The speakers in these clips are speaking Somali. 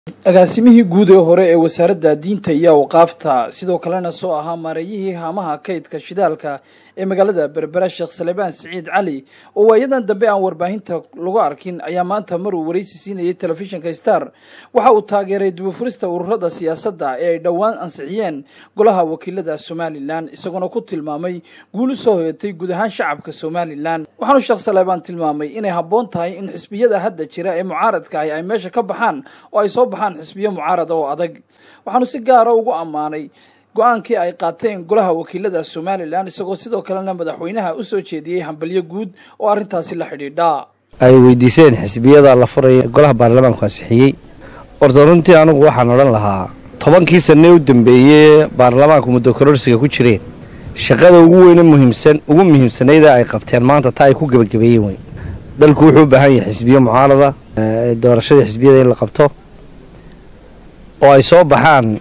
agaasimihii guud ee hore ee wasaaradda diinta iyo awqaafta sidoo kalena soo ahaa maareeyihii haamaha kaydka shidaalka ee magaalada berbera sheekh salebaan siciid cali oo waayadan dambe aan warbaahinta lagu arkin ayaa maanta maruu waraysi siinayay telefishinka star waxa uu taageeray dibufurista ururada siyaasadda ee ay dhowaan ansixiyeen golaha wakiilada somalilan isagoona ku tilmaamay guul u soo hoyatay guud ahaan shacabka somalilan waxaanu sheekh salebaan tilmaamay inay habboon tahay in xisbiyada hadda jira ee mucaaradka ahi ay meesha ka baxaan oo ay soo baxaan xisbiyo mucaarada oo adag waxaanu si gaara ugu ammaanay go-aankii ay qaateen golaha wakiilada somalilan isagoo sidoo kalena madaxweynaha u soo jeediyey hambalyo guud oo arrintaasi la xidhiidha ay weydiiseen xisbiyada la furaya golaha baarlamaanku ansixiyey horta runtii anigu waxaan odhan lahaa tobankii sanne u dambeeyey baarlamaanku muddo kororsiga ku jireen shaqada ugu weyne muhiimsan ugu muhiimsanayda ay qabteen maanta taa ay ku gebagabeeyeen wey dalku wuxuu u baahan yahay xisbiyo mucaarada doorashadii xisbiyada in la qabto oo ay soo baxaan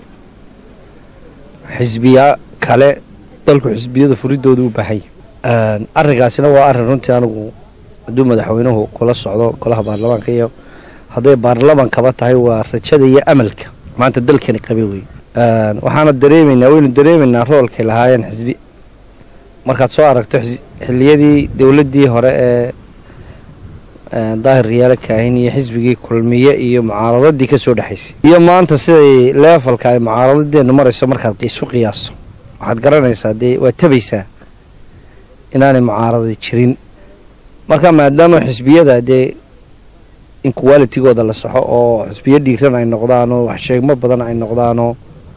xisbiya kale dalku xisbiyada furidooda u baahan yahay arrinkaasina waa arrin runtii anigu hadduu madaxweynuhu kula socdo golaha baarlamaanka iyo hadday baarlamankaba tahay waa rajada iyo amalka maanta dalkani qabe wey waxaana dareemaynaa waynu dareemaynaa roolkay lahaayeen xisbi markaad soo aragto xiliyadii dowladdii hore ee daahir riyaale kaahin iyo xisbigii kulmiye iyo mucaaradadii ka soo dhexaysay iyo maanta siday leefalka ay mucaaradadeenu marayso markaad isu qiyaaso waxaad garanaysaa dee waad tabaysaa inaanay mucaaradadi jirin marka maadaama xisbiyada dee inqualitigooda la saxo oo xisbiyo dhiiran ay noqdaanoo waxsheegmo badan ay noqdaanoo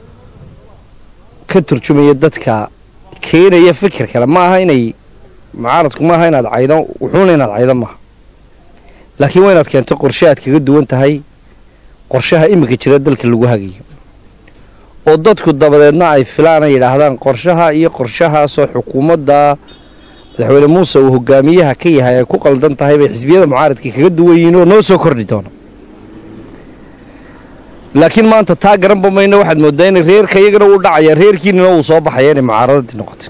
ka turjumaya dadka keenaya fikir kale ma aha inay mucaaradku maaha inaad caydo wuxuuna inaad caydo maaha laakiin waa inaad keento qorshe aad kaga duwan tahay qorshaha iminka jira dalka lagu hagayo oo dadku dabadeedna ay filaan ay yidhaahdaan qorshaha iyo qorshahaasoo xukuumadda madaxweyne muuse uu hogaamiyaha ka yahay ay ku qaldan tahay bay xisbiyada mucaaradka kaga duwan yihiin oo noo soo kordhi doono laakiin maanta taa garanba mayno waxaad moodaa inay reerka iyagana uu dhacaya reerkiinina uu soo baxaya inay mucaaradadii noqotay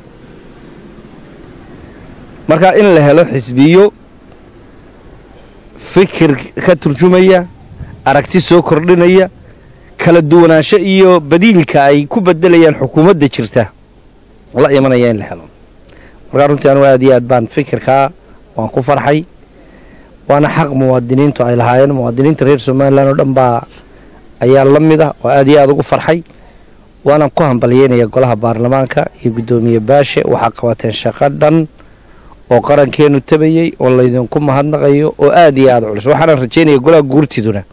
marka in la helo xisbiyo fikir ka turjumaya aragti soo kordhinaya kala duwanaansho iyo badiilka ay ku bedelayaan xukuumadda jirta la imanaya in la helo markaa runtii anugu aad iyo aad baan fikirkaa waan ku farxay waana xaq muwaadiniintu ay lahaayeen muwaadiniinta reer somalilan oo dhan baa ayaa la mid ah oo aad iyo aad ugu farxay waanaan ku hambalyeynaya golaha baarlamaanka iyo guddoomiye baashe waxaa qabateen shaqo dhan oo qarankeenu tabayey oo laydinku mahadnaqayo oo aad iyo aada culus waxaana rajeynaya golaha guurtiduna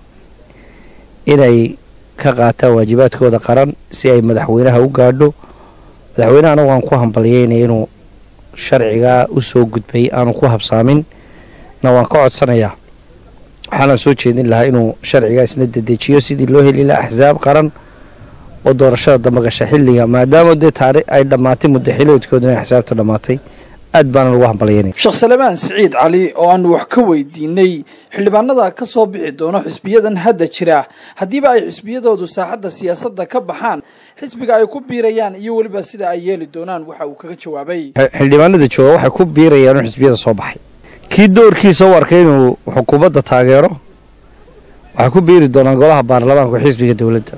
inay ka qaataan waajibaadkooda qaran si ay madaxweynaha u gaadho madaxweynehana waan ku hambalyeynaya inuu sharcigaa u soo gudbay aanu ku habsaamin na waan ka codsanayaa waxaanaan soo jeedin lahaa inuu sharcigaa isna dedejiyo sidii loo heli lahaa axsaab qaran oo doorashada damaqasha xilliga maadaama dee taari ay dhammaatay muddo xiliodkooduna ay xisaabta dhammaatay aad baana lagu hambalyeynaya sheekh salebaan siciid cali oo aanu wax ka weydiinay xildhibaanada ka soo bixi doono xisbiyadan hadda jira haddiiba ay xisbiyadoodu saaxadda siyaasadda ka baxaan xisbiga ay ku biirayaan iyo weliba sida ay yeeli doonaan waxa uu kaga jawaabay xildhibaanada jooga waxay ku biirayaan xisbiyada soo baxay kii doorkiisa u arkay inuu xukuumadda taageero waxay ku biiri doonaan golaha baarlamaanka xisbiga dowladda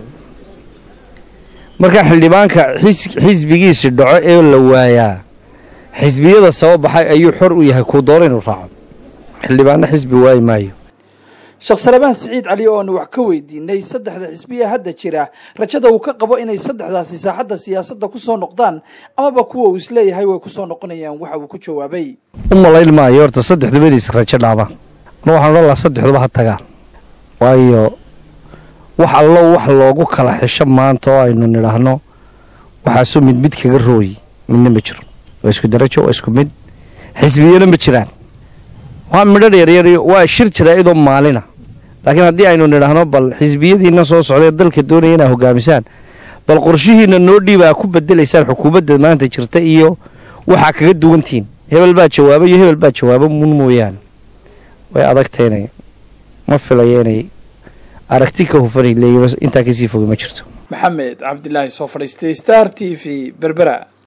markaa xildhibaanka xisbigiisi dhaco ee la waayaa xisbiyada saba baxay ayuu xor u yahay kuu doona inuu raaco xildhibaano xisbi waayi maayo sheekh salebaan siciid cali oo aanu wax ka weydiinay saddexda xisbiya hadda jira rajada uu ka qabo inay saddexdaasi saaxadda siyaasadda ku soo noqdaan amaba kuwa uu isleeyahay way ku soo noqonayaan waxa uu ku jawaabay u malayn maayo horta saddexduba inays rajo dhaabaan anu waxaan odhan lahaa saddexduba ha tagaan waayo wax allo wax loogu kala xisho maanta oo aynu nidhaahno waxaasu mid mid kaga rooyi midna ma jiro waa isku darajo waa isku mid xisbiyana ma jiraan waa midho yaryar waa shir jira iyadoo maalina laakiin haddii aynu nidhaahno bal xisbiyadiina soo socdae dalka doonaya inaa hogaamisaan bal qorshihiina noo dhiibaa ku bedelaysaan xukuumadda maanta jirta iyo waxaa kaga duwantihiin hebel baa jawaaba iyo hebel baa jawaaba mun mooyaane way adagta inay ma filaya inay aragti ka hufanay leeyiin intaa kasii foga ma jirto maxamed cabdilaahi soo fadhiistay star t v berbera